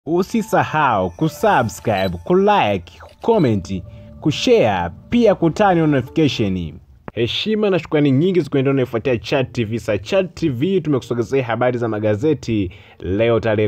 Usisahau kusubscribe, kulike, kucomment, kushare pia kutani notification. Heshima na shukrani nyingi zikuendea unaofuatia Chat TV. Sa Chat TV tumekusogezea habari za magazeti leo tarehe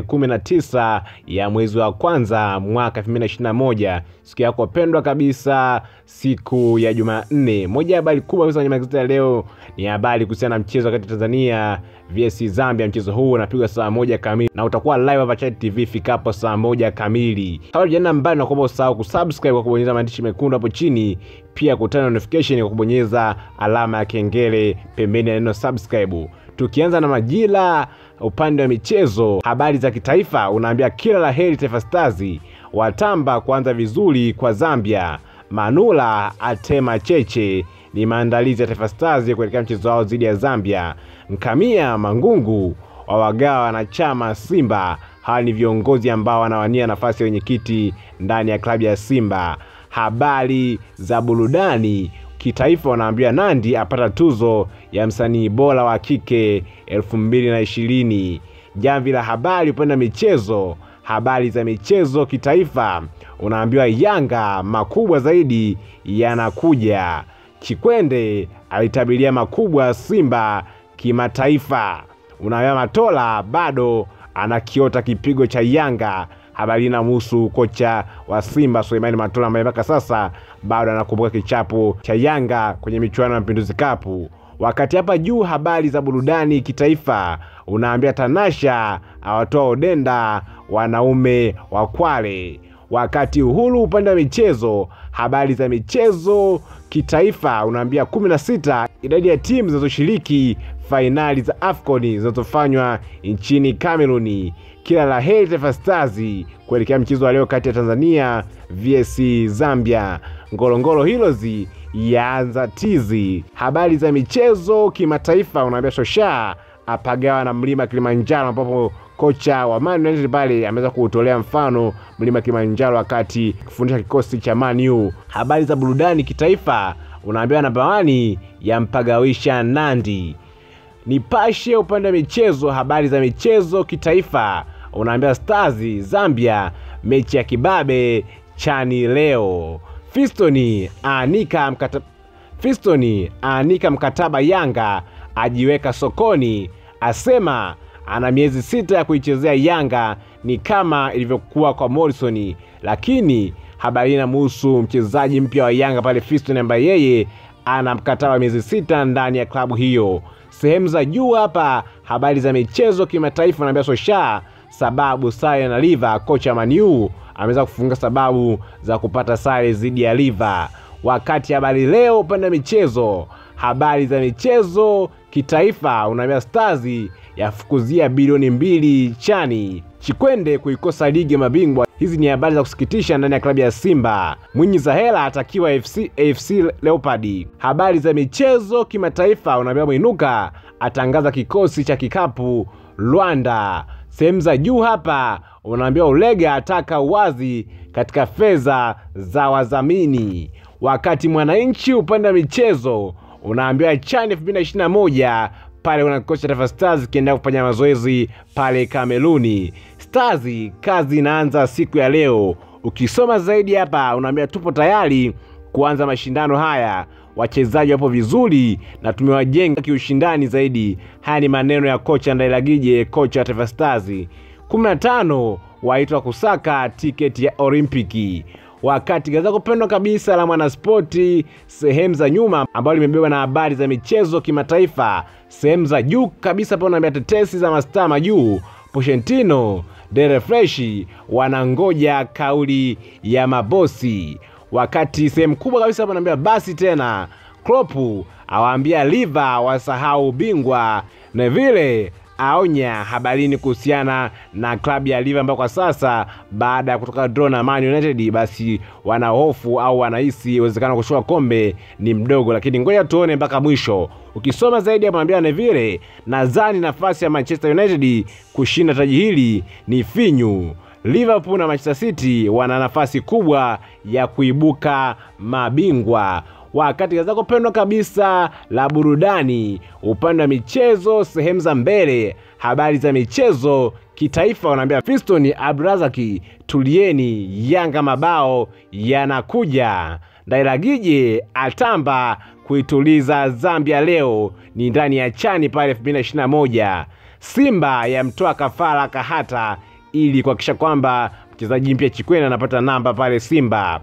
19 ya mwezi wa kwanza mwaka 2021, siku yako pendwa kabisa, siku ya Jumanne. Moja ya habari kubwa kabisa kwenye magazeti ya leo ni habari kuhusiana na mchezo kati ya Tanzania vs Zambia. Mchezo huu unapigwa saa moja kamili na utakuwa live hapa Chat TV ifikapo saa moja kamili. Kabla tujaenda mbali, nakuomba usahau kusubscribe kwa kubonyeza maandishi mekundu hapo chini, pia kutana notification kwa kubonyeza alama ya kengele pembeni ya neno subscribe. Tukianza na majira, upande wa michezo, habari za kitaifa, unaambia kila la heri Taifa Stars watamba kuanza vizuri kwa Zambia. Manula atema cheche ni maandalizi ya Taifa Stars kuelekea mchezo wao dhidi ya Zambia. Nkamia Mangungu wawagawa wanachama Simba. Hawa ni viongozi ambao wanawania nafasi ya wenyekiti ndani ya klabu ya Simba. Habari za burudani kitaifa, wanaambia Nandi apata tuzo ya msanii bora wa kike elfu mbili na ishirini. Jamvi la habari upande wa michezo, habari za michezo kitaifa, unaambiwa Yanga makubwa zaidi yanakuja. Chikwende alitabiria makubwa Simba kimataifa. Unaambiwa Matola bado anakiota kipigo cha Yanga. Habari inamhusu kocha wa Simba Suleimani Matola ambaye mpaka sasa bado anakumbuka kichapo cha Yanga kwenye michuano ya Mapinduzi Cup. Wakati hapa juu, habari za burudani kitaifa, unaambia Tanasha awatoa Odenda wanaume wa Kwale. Wakati Uhuru upande wa michezo, habari za michezo kitaifa, unaambia kumi na sita idadi ya timu zinazoshiriki fainali za AFCON zinazofanywa nchini Kameruni. Kila la heri Taifa Stars kuelekea mchezo wa leo kati ya Tanzania vs Zambia. Ngorongoro Heroes yaanza tizi. Habari za michezo kimataifa, unaambia Shosha apagawa na mlima Kilimanjaro, ambapo kocha wa Man United pale ameweza kuutolea mfano mlima Kilimanjaro wakati kufundisha kikosi cha Man U. Habari za burudani kitaifa, unaambiwa namba wani yampagawisha Nandi. Nipashe upande wa michezo, habari za michezo kitaifa, unaambia Stars Zambia, mechi ya kibabe chani leo. Fistoni aanika mkataba, Fistoni aanika mkataba Yanga, ajiweka sokoni, asema ana miezi sita ya kuichezea Yanga, ni kama ilivyokuwa kwa Morrison. Lakini habari inamuhusu mchezaji mpya wa Yanga pale Fiston, ambaye yeye ana mkataba miezi sita ndani ya klabu hiyo. Sehemu za juu hapa, habari za michezo kimataifa, naambia Sosha sababu sare na Liva. Kocha Maniu ameweza kufunga sababu za kupata sare dhidi ya Liva. Wakati habari leo upande wa michezo, habari za michezo kitaifa, unaambia Stars yafukuzia bilioni mbili chani. Chikwende kuikosa ligi ya mabingwa. Hizi ni habari za kusikitisha ndani ya klabu ya Simba. Mwinyi za hela atakiwa AFC, AFC Leopard. Habari za michezo kimataifa, unaambia Mwinuka atangaza kikosi cha kikapu Rwanda. Sehemu za juu hapa unaambia Ulega ataka uwazi katika fedha za wadhamini. Wakati Mwananchi upande wa michezo unaambiwa CHAN 2021 pale una kikosi cha Taifa Stars kiendelea kufanya mazoezi pale Kameruni. Stars kazi inaanza siku ya leo. Ukisoma zaidi hapa unaambia tupo tayari kuanza mashindano haya, wachezaji wapo vizuri na tumewajenga kiushindani zaidi. Haya ni maneno ya kocha Ndailagije, kocha wa Taifa Stars. 15 waitwa kusaka tiketi ya Olimpiki wakati gazeti kupendwa kabisa la Mwanaspoti sehemu za nyuma ambayo limebeba na habari za michezo kimataifa. Sehemu za juu kabisa pale unaambia tetesi za mastaa majuu, Pochettino Dere Freshi wanangoja kauli ya mabosi, wakati sehemu kubwa kabisa hapo naambia basi tena Klopp awaambia Liva wasahau ubingwa na vile aonya habarini kuhusiana na klabu ya Liverpool ambayo kwa sasa baada ya kutoka draw na Man United, basi wana hofu au wanahisi uwezekano wa kushuka kombe ni mdogo, lakini ngoja tuone mpaka mwisho. Ukisoma zaidi hapo naambia Neville, nadhani nafasi ya Manchester United kushinda taji hili ni finyu. Liverpool na Manchester City wana nafasi kubwa ya kuibuka mabingwa wakati gazeti lako pendwa kabisa la burudani, upande wa michezo, sehemu za mbele, habari za michezo kitaifa wanaambia Fiston Abdulrazaki, tulieni, Yanga mabao yanakuja. Ndairagije atamba kuituliza Zambia leo ni ndani ya chani pale 2021. Simba yamtoa kafara Kahata ili kuhakikisha kwamba mchezaji mpya Chikwena anapata namba pale Simba.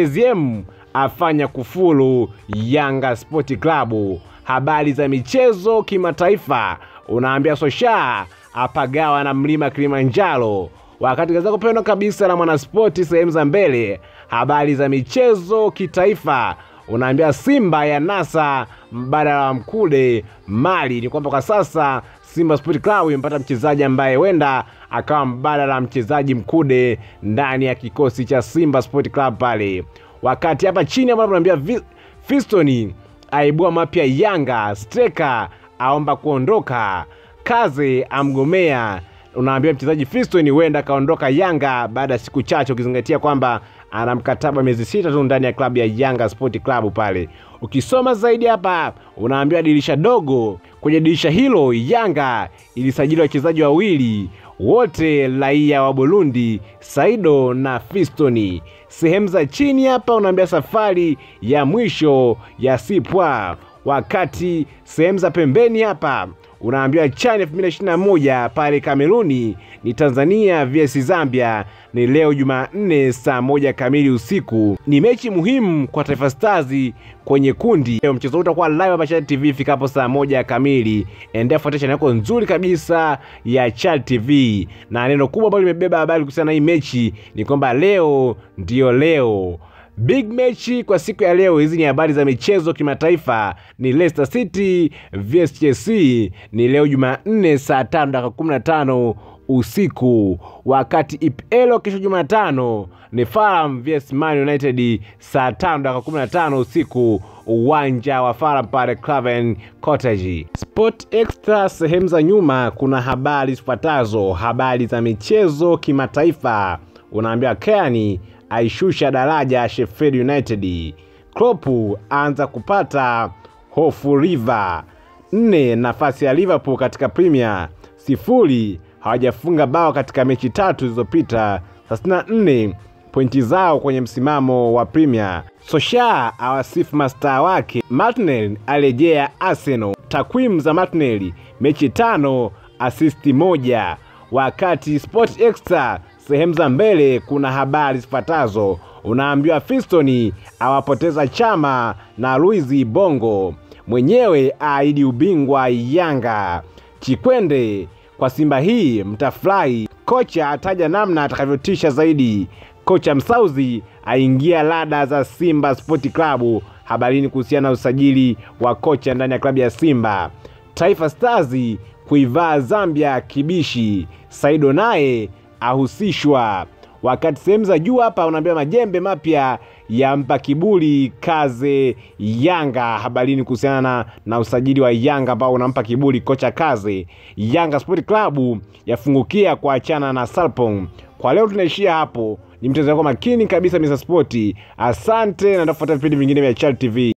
GSM afanya kufuru Yanga Sport Club. Habari za michezo kimataifa, unaambia Sosha apagawa na mlima Kilimanjaro. Wakati kaza kupendwa kabisa na Mwanaspoti sehemu za mbele, habari za michezo kitaifa, unaambia Simba ya nasa mbadala wa Mkude Mali. Ni kwamba kwa sasa Simba Sport Club imepata mchezaji ambaye huenda akawa mbadala wa mchezaji Mkude ndani ya kikosi cha Simba Sport Club pale. Wakati hapa chini ambapo tunaambia Fiston aibua mapya Yanga, Streka aomba kuondoka, Kaze amgomea. Unaambia mchezaji Fiston huenda akaondoka Yanga baada ya siku chache, ukizingatia kwamba ana mkataba miezi sita tu ndani ya klabu ya Yanga Sport Club pale. Ukisoma zaidi hapa, unaambiwa dirisha dogo. Kwenye dirisha hilo, Yanga ilisajili wachezaji wawili wote raia wa Burundi, Saido na Fistoni. Sehemu za chini hapa unaambia safari ya mwisho ya Sipwa, wakati sehemu za pembeni hapa unaambiwa CHAN 2021 pale Kameruni ni Tanzania vs Zambia ni leo Jumanne saa moja kamili usiku. Ni mechi muhimu kwa Taifa Stars kwenye kundi. Leo mchezo huu utakuwa live hapa CHAN TV ifikapo saa moja kamili. Endelea kufuatia channel yako nzuri kabisa ya CHAN TV, na neno kubwa ambalo limebeba habari kuhusiana na hii mechi ni kwamba leo ndiyo leo Big mechi kwa siku ya leo. Hizi ni habari za michezo kimataifa. Ni Leicester City vs Chelsea ni leo Jumanne saa tano dakika kumi na tano usiku, wakati EPL kesho Jumatano ni Fulham vs Man United saa tano dakika kumi na tano usiku, uwanja wa Fulham pale Craven Cottage. Sport Extra sehemu za nyuma kuna habari zifuatazo: habari za michezo kimataifa, unaambiwa Keani aishusha daraja Sheffield United. Klopp anza kupata hofu River. Nne, nafasi ya Liverpool katika Premier sifuri, hawajafunga bao katika mechi tatu zilizopita. 34 pointi zao kwenye msimamo wa Premier. Sosha awasifu mastaa wake. Martinelli arejea Arsenal. Takwimu za Martinelli, mechi tano, asisti moja. Wakati Sport Extra sehemu za mbele kuna habari zifuatazo. Unaambiwa Fiston awapoteza Chama na Luizi Bongo, mwenyewe aahidi ubingwa Yanga. Chikwende kwa Simba hii mtafurahi. Kocha ataja namna atakavyotisha zaidi. Kocha Msauzi aingia lada za Simba Sport Club. Habarini kuhusiana na usajili wa kocha ndani ya klabu ya Simba. Taifa Stars kuivaa Zambia kibishi. Saido naye ahusishwa. Wakati sehemu za juu hapa unaambia majembe mapya yampa kiburi Kaze Yanga. Habarini kuhusiana na, na usajili wa Yanga ambao unampa kiburi kocha Kaze. Yanga Sport Club yafungukia kuachana na Salpong. Kwa leo tunaishia hapo. Ni mchezo wako makini kabisa Mr. Sport. Asante na ndafuata vipindi vingine vya Chal TV.